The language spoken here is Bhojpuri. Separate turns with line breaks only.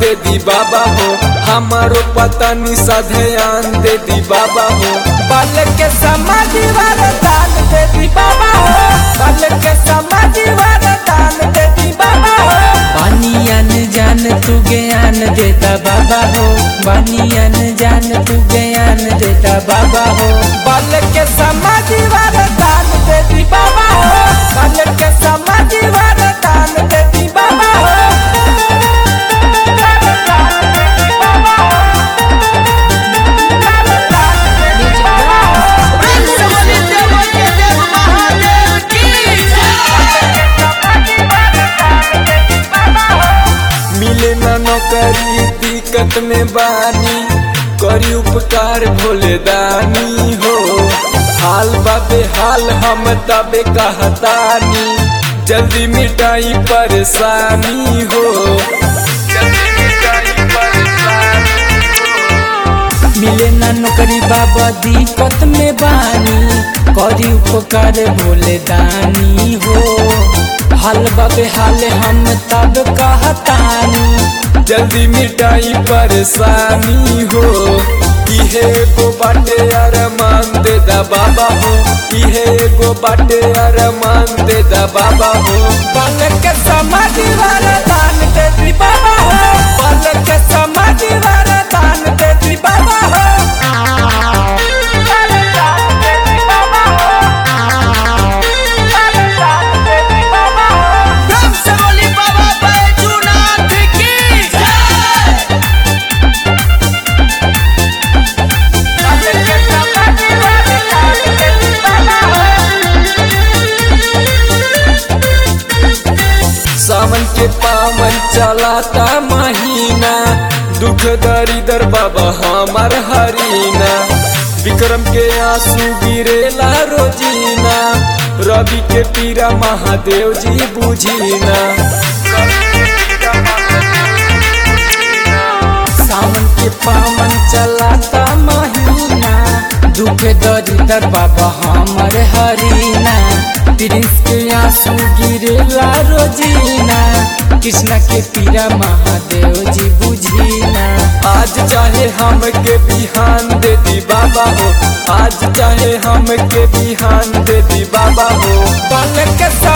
दे दी बाबा हो हमारो पता निशा ध्यान दे दी बाबा हो
बल के समाधि वरदान दे दी बाबा हो बल के समाधि वरदान दे दी बाबा हो
बानियन जान तू ज्ञान देता बाबा हो बानियन जान तू ज्ञान देता बाबा हो
बल के समाधि वरदान दे दी बाबा हो बल के समाधि वरदान दे दी बाबा हो वरदान दे दी बाबा हो। वरदान दे दी बाबा हो।
मिले न नौकरी दिक्कत में बानी करी उपकार भोले दानी हो हाल बाबे हाल हम तबे कहतानी जल्दी मिटाई परेशानी हो जल्दी मिटाई परेशानी
मिले ना नौकरी बाबा दिक्कत में बानी करी उपकार भोले दानी हो हाल बाबे हाल हम तब कहतानी
जल्दी मिटाई परेशानी हो इहे एगो बाटे अरमान दे दा बाबा हो इहे एगो बाटे अरमान दे दा बाबा हो
बल के समाधि वरदान दे दी बाबा हो बल के समाधि वरदान दे दी बाबा हो वरदान दे दी बाबा हो वरदान दे दी बाबा हो बल के समाधि वरदान दे दी बाबा हो
सावन के पावन चलाता महीना दुख दरिदर बाबा हमार हरीना विक्रम के आंसू गिरेला रोजीना रवि के पीरा महादेव जी बुझीना
सावन के पावन चलाता महीना दुख दरिदर बाबा हमर हरीना प्रिंस के आंसू गिरेला रोजीना कृष्णा के पीरा महादेव जी बुझीना
आज चाहे हम के बिहान दे दी बाबा हो आज चाहे हम के बिहान दे दी बाबा हो
बल के